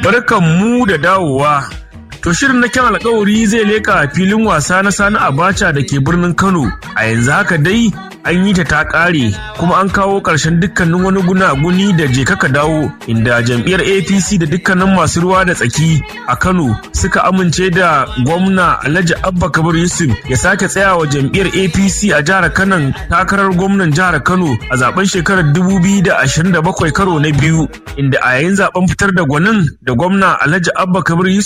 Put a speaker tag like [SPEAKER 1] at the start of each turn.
[SPEAKER 1] barkan mu da dawowa. To shirin na kyan alkawari zai leka filin wasa na Sani Abacha da ke birnin Kano. A yanzu haka dai an yi ta ta ƙare kuma an kawo ƙarshen dukkanin wani gunaguni da je kaka dawo inda jam'iyyar APC da dukkanin masu ruwa da tsaki a Kano suka amince da gwamna Alhaji Abba Kabir Yusuf ya sake tsayawa jam'iyyar APC a jihar Kano takarar gwamnan jihar Kano a zaben shekarar 2027 karo na biyu inda a yayin zaben fitar da gwanin da gwamna Alhaji Abba Kabir Yusuf